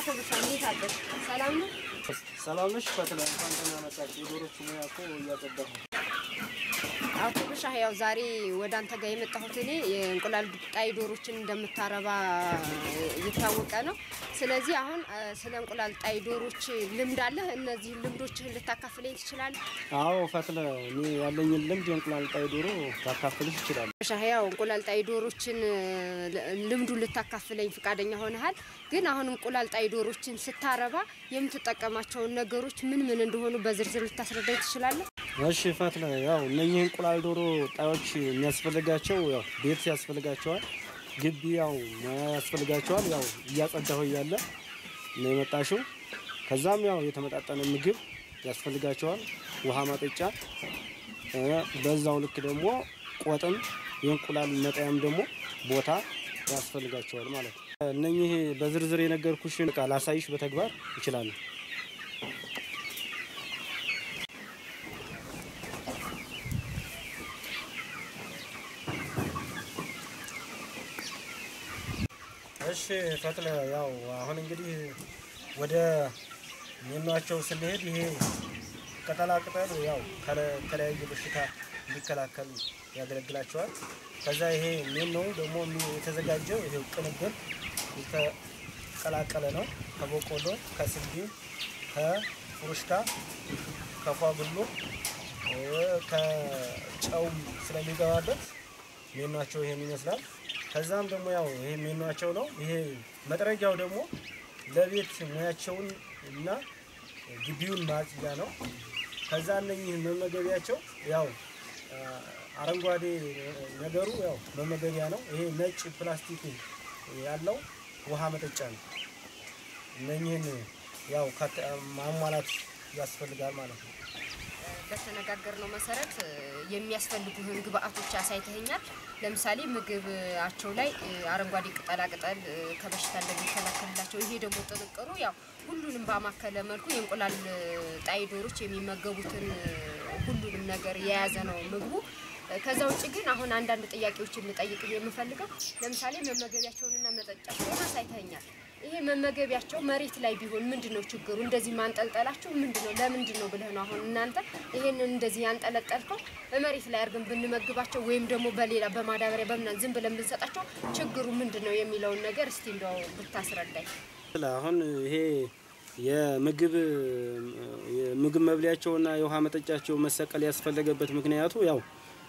ኩብሻ እንዴት አደርሽ? ሰላም ነው? ሰላም ነሽ? ፈትለ እንኳን ደህና መጣሽ። የዶሮቹ ሙያ እኮ እያጸዳሁ ነው። አቶ ብሻ ያው ዛሬ ወደ አንተ ጋር የመጣሁት እኔ የእንቁላል ጣይ ዶሮችን እንደምታረባ የታወቀ ነው። ስለዚህ አሁን እ፣ ስለ እንቁላል ጣይ ዶሮች ልምድ አለህ። እነዚህ ልምዶችህን ልታካፍለኝ ትችላለህ? አዎ ፈትለ፣ እኔ ያለኝን ልምድ የእንቁላል ጣይ ዶሮ ታካፍልሽ ይችላል። ብሻ ያው እንቁላል ጣይ ዶሮችን እ፣ ልምዱን ልታካፍለኝ ፈቃደኛ ሆነሃል። ግን አሁን እንቁላል ጣይ ዶሮችን ስታረባ የምትጠቀማቸውን ነገሮች ምን ምን እንደሆኑ በዝርዝር ልታስረዳኝ ትችላለህ? እሺ ፈትለ፣ ያው እነኚህ እንቁላል ዶሮ ጣዮች የሚያስፈልጋቸው ያው ቤት ያስፈልጋቸዋል፣ ግቢ ያው ሙያ ያስፈልጋቸዋል። ያው እያጸዳሁ እያለ ነው የመጣሽው። ከዛም ያው የተመጣጠነ ምግብ ያስፈልጋቸዋል፣ ውሃ ማጠጫ፣ እ፣ በዛው ልክ ደግሞ ቆጥም የእንቁላል መጣያም ደግሞ ቦታ ያስፈልጋቸዋል ማለት ነው። እነኚህ በዝርዝር የነገርኩሽን ቃል ላሳይሽ በተግባር ይችላሉ። እሺ ፈትለ፣ ያው አሁን እንግዲህ ወደ ሜኗቸው ስንሄድ ይሄ ቅጠላ ቅጠል ያው ከለ- ከተለያየ በሽታ እንዲከላከሉ ያገለግላቸዋል። ከዛ ይሄ ሜኖ ደግሞ የሚ- የተዘጋጀው ይሄው ቅንብር የተቀላቀለ ነው። ከበቆሎ፣ ከስንዴ፣ ከፍሩሽካ፣ ከፏብሎ እ፣ ከጨው ስለሚገባበት ሜኗቸው ይሄን ይመስላል። ከዛም ደግሞ ያው ይሄ ሜኗቸው ነው። ይሄ መጥረጊያው ደግሞ ለቤት ሙያቸውን እና ግቢውን ማጽጃ ነው። ከዛ እነኚህ መመገቢያቸው ያው አ፣ አረንጓዴ ነገሩ ያው መመገቢያ ነው። ይሄ ነጭ ፕላስቲክ ያለው ውሃ መጠጫ ነው። እነኚህን ያው ከተ- ማሟላት ያስፈልጋል ማለት ነው። በተነጋገርነው መሰረት እ፣ የሚያስፈልጉህን ግብአቶች አሳይተኸኛል። ለምሳሌ ምግባቸው ላይ እ፣ አረንጓዴ ቅጠላ ቅጠል እ፣ ከበሽታ እንደሚከላከልላቸው፣ ይሄ ደግሞ ጥንቅሩ ያው ሁሉንም ባማከለ መልኩ የእንቁላል እ፣ ጣይ ዶሮች የሚመገቡትን እ፣ ሁሉንም ነገር የያዘ ነው ምግቡ። እ፣ ከዛ ውጭ ግን አሁን አንዳንድ ጥያቄዎችን ልጠይቅ የምፈልገው ለምሳሌ መመገቢያቸውንና መጠጫቸውን አሳይተኸኛል። ይሄ መመገቢያቸው መሬት ላይ ቢሆን ምንድን ነው ችግሩ? እንደዚህ ማንጠልጠላቸው ምንድን ነው? ለምንድን ነው ብለህ ነው አሁን እናንተ ይሄንን እንደዚህ ያንጠለጠልከው? መሬት ላይ አድርገን ብንመግባቸው ወይም ደግሞ በሌላ በማዳበሪያ በምናምን ዝም ብለን ብንሰጣቸው ችግሩ ምንድን ነው የሚለውን ነገር እስቲ እንደው ብታስረዳኝ። አሁን ይሄ የምግብ የምግብ መብሊያቸውና የውሃ መጠጫቸው መሰቀል ያስፈለገበት ምክንያቱ ያው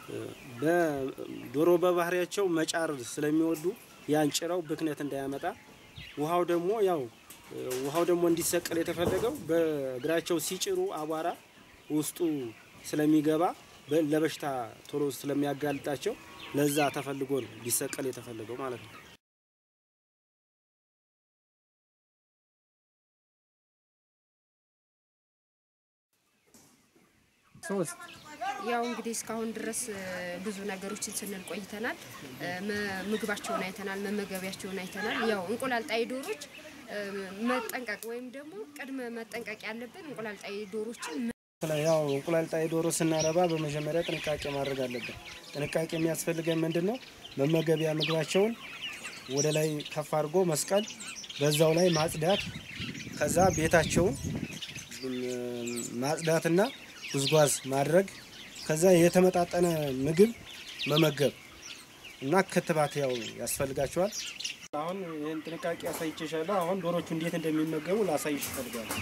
በዶሮ በባህሪያቸው መጫር ስለሚወዱ ያን ጭረው ብክነት እንዳያመጣ ውሃው ደግሞ ያው ውሃው ደግሞ እንዲሰቀል የተፈለገው በእግራቸው ሲጭሩ አቧራ ውስጡ ስለሚገባ በ- ለበሽታ ቶሎ ስለሚያጋልጣቸው ለዛ ተፈልጎ ነው ሊሰቀል የተፈለገው ማለት ነው። ሶስት ያው እንግዲህ እስካሁን ድረስ እ፣ ብዙ ነገሮችን ስንል ቆይተናል። እ፣ መ- ምግባቸውን አይተናል፣ መመገቢያቸውን አይተናል። ያው እንቁላል ጣይ ዶሮች እ፣ መጠንቀቅ ወይም ደግሞ ቅድመ መጠንቀቅ ያለብን እንቁላል ጣይ ዶሮችን ያው እንቁላል ጣይ ዶሮ ስናረባ በመጀመሪያ ጥንቃቄ ማድረግ አለብን። ጥንቃቄ የሚያስፈልገን ምንድን ነው? መመገቢያ ምግባቸውን ወደ ላይ ከፍ አድርጎ መስቀል፣ በዛው ላይ ማጽዳት፣ ከዛ ቤታቸውን እም፣ ማጽዳትና ጉዝጓዝ ማድረግ፣ ከዛ የተመጣጠነ ምግብ መመገብ እና ክትባት ያው ያስፈልጋቸዋል። አሁን ይህን ጥንቃቄ አሳይቼሻለሁ። አሁን ዶሮቹ እንዴት እንደሚመገቡ ላሳይሽ እፈልጋለሁ።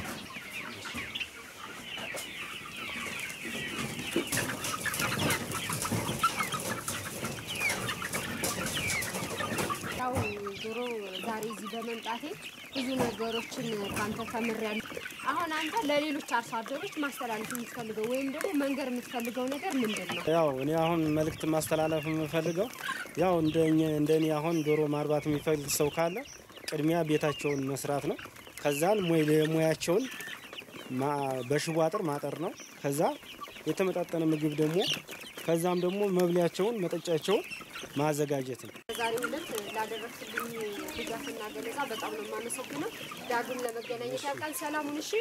ያው ዶሮ ዛሬ እዚህ በመምጣቴ ብዙ ነገሮችን ከአንተ ተምሬያለሁ። አሁን አንተ ለሌሎች አርሶ አደሮች ማስተላለፍ የምትፈልገው ወይም ደግሞ መንገር የምትፈልገው ነገር ምንድን ነው? ያው እኔ አሁን መልእክት ማስተላለፍ የምፈልገው ያው እንደኛ እንደኔ አሁን ዶሮ ማርባት የሚፈልግ ሰው ካለ ቅድሚያ ቤታቸውን መስራት ነው። ከዛን ሙያ ሙያቸውን ማ- በሽቦ አጥር ማጠር ነው። ከዛ የተመጣጠነ ምግብ ደግሞ ከዛም ደግሞ መብሊያቸውን መጠጫቸውን ማዘጋጀት ነው። በዛሬው ዕለት ላደረግክልኝ ድጋፍና ገለጻ በጣም ነው የማመሰግነው። ዳግም ለመገናኘት ያብቃን። ሰላሙን እሺ።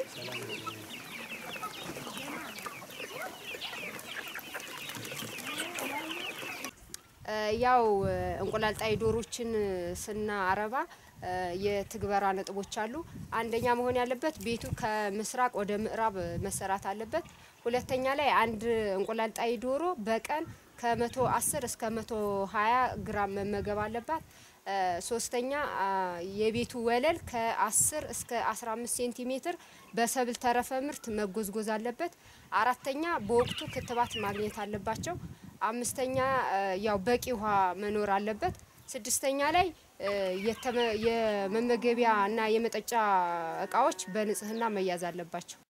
ያው እንቁላል ጣይ ዶሮችን ስናረባ እ የትግበራ ነጥቦች አሉ። አንደኛ መሆን ያለበት ቤቱ ከምስራቅ ወደ ምዕራብ መሰራት አለበት። ሁለተኛ ላይ አንድ እንቁላል ጣይ ዶሮ በቀን ከመቶ አስር እስከ መቶ ሀያ ግራም መመገብ አለባት። እ ሶስተኛ አ የቤቱ ወለል ከ10 እስከ 15 ሴንቲሜትር በሰብል ተረፈ ምርት መጎዝጎዝ አለበት። አራተኛ በወቅቱ ክትባት ማግኘት አለባቸው። አምስተኛ እ ያው በቂ ውሃ መኖር አለበት። ስድስተኛ ላይ እ የተመ የመመገቢያ እና የመጠጫ እቃዎች በንጽህና መያዝ አለባቸው።